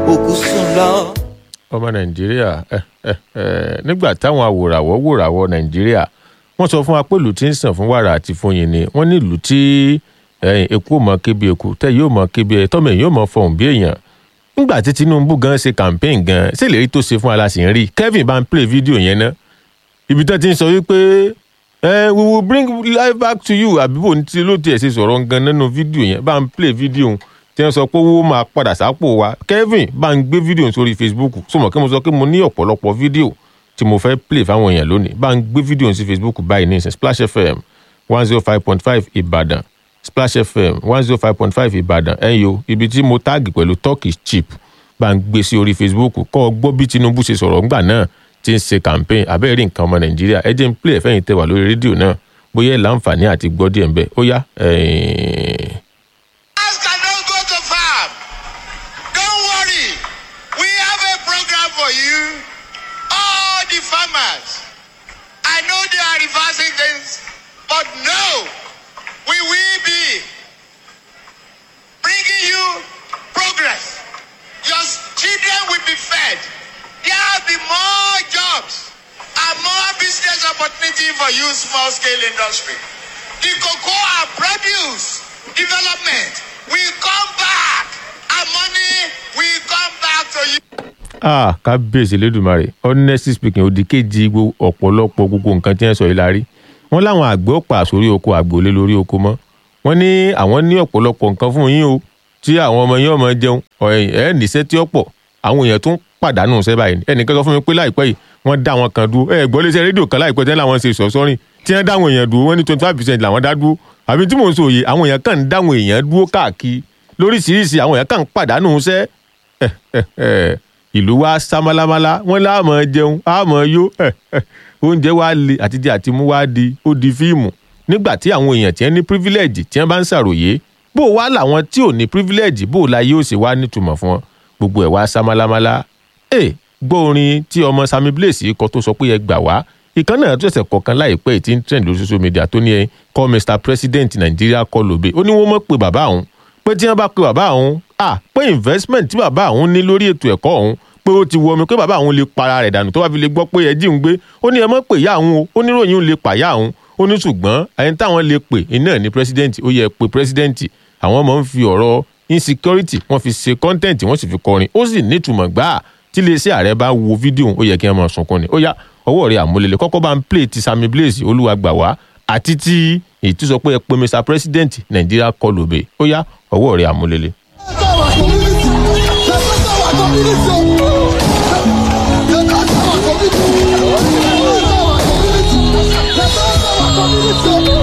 òkú sùn lọ. ọmọ nàìjíríà ẹ ẹ ẹ nígbà táwọn awòràwọ̀ wòràwọ̀ nàìjíríà wọ́n sọ fún wa pé ìlú tí ń sàn fún wàrà àti fún yín ni wọ́n ní ìlú tí ẹ̀yìn eku ò mọ kébi eku tẹ́ yóò mọ kébi ẹ̀ tọ́mọ èyí ò mọ fọhùn bí èèyàn nígbà tí tinubu gan ṣe campaign gan ṣé ìlérí tó ṣe fún aláṣẹ ń rí kevin bá ń play fídíò yẹn ná ibi tó ti ń sọ wípé ẹ we will bring life back to you àbíbò ní tí ló tiẹ̀ ṣe sọ̀rọ̀ gan nínú fídíò yẹn bá ń play fídíò tí wọ́n sọ pé owó máa padà sápò wa kevin bá ń gbé fídíò sórí facebook sọmọ kí mo sọ pé mo ní ọ̀pọ̀lọpọ̀ fídíò tí mo fẹ́ play fáwọn èèyàn lónìí bá ń gbé fídíò sí facebook báyìí ní ìsìn splash fm one zero five point five ìbàdàn splash fm one zero five point five ìbàdàn ẹ̀yọ́ ibi tí mo táàgì pẹ̀lú turkish chip bá ń gbé sí orí facebook kọ́ ọ gbọ́ bí tinubu ṣe sọ̀rọ̀ ńgbà náà ti ń ṣe campaign abẹ́rẹ́ nǹkan ọmọ nàìjíríà ẹ jẹ́ ń play ẹ̀fẹ́yìn tẹ wà lórí rédíò náà bóyá ẹ̀ láǹfààní àti gbọ́ díẹ̀ ń bẹ̀ ó yá ẹ̀ẹ́n. Farmers cannot go to farm. Don't worry. We have a program for you. All the farmers. I know they are reversing things, but no, we will be bringing you progress. Your children will be fed. There will be more jobs and more business opportunity for you, small scale industry. The cocoa produce development will come back and money will come back to you. ah kábíyèsí lẹ́dùnmarè honestly speaking òdì kejì gbo ọ̀pọ̀lọpọ̀ gbogbo nǹkan tí wọ́n sọ yìí la rí wọ́n láwọn àgbẹ̀ ó pa àsórí oko àgbòlé lórí oko mọ́ wọ́n ní àwọn ní ọ̀pọ̀lọpọ̀ nǹkan fún yín o tí àwọn ọmọ yín ọmọ jẹun ọ̀ẹ́yìn ẹ̀ níṣẹ́ tí ó pọ̀ àwọn èèyàn tún pàdánù iṣẹ́ báyìí ẹnìkan sọ fún mi pé láìpẹ́ yìí wọ́n dá wọn kan dúró ẹ gbọ́ léṣe rédíò kan láìpẹ́ tẹ́lẹ̀ àwọn ṣe ìsọ̀sọ́rìn tí wọ́n dáwọn èèyàn dúró wọ́n ní twenty five percent làwọn dá dúró àbí tí mò ń sọ òye àwọn èèyàn kàn ń dáwọn èèyàn dúró káàkiri lóríṣiríṣi àwọn èèyàn kàn ń pàdánù iṣẹ́ ìlú wa sá málámálá wọn láàmọ jẹun àmọ yó oúnjẹ wa le àtijọ́ àti mú wa di ó di fíìmù nígbà tí àwọn èèyàn tí wọ́n ní privilege tí wọ́n bá ń ṣàròyé bó wá làwọn tí ò ní privilege bó la yóò ṣe wá nítumọ̀ fún wọn gbogbo ẹ̀ wá sá málámálá ẹ gbọ́ orin tí ọmọ Sammy Blaze kọ tó sọ pé ẹ gbà wá ìkan náà tó ẹsẹ̀ kọ̀ọ̀kan láìpẹ́ yìí tí ń trend lórí social media tó ní ẹ call Mr President Nàìjíríà kọ́ lóbe ó ní wọ́n mọ̀ pé bàbá òun pé tí wọ́n bá pe bàbá òun à pé investment tí bàbá òun ní lórí ètò ẹ̀kọ́ òun pé ó ti wọ omi pé bàbá òun lè para rẹ̀ dànù tó bá fi lè gbọ́ pé ẹjí ń gbé ó ní ẹ mọ̀ pé ìyá òun o ó ní ròyìn lè pàyà òun ó ní ṣùgbọ́n ẹni táwọn lè pè iná ní president ó yẹ pé president àwọn máa ń fi ọ̀rọ̀ insecurity wọ́n fi ṣe content wọ́n sì fi kọrin ó sì nítumọ̀ gbáà tí iléeṣẹ́ ààrẹ bá wo fídíò ó yẹ kí wọ́n máa sunkún ni ó yá ọwọ́ rẹ̀ àmúlẹ̀lẹ̀ kọ́kọ́ bá ń play ti Sammy Blaze olúwa gbà wá àti ti èyí tó sọ pé ẹ pé Mr President Nàìjíríà kọ lóbe ó yá ọwọ́ rẹ̀ àmúlẹ̀lẹ̀. Community.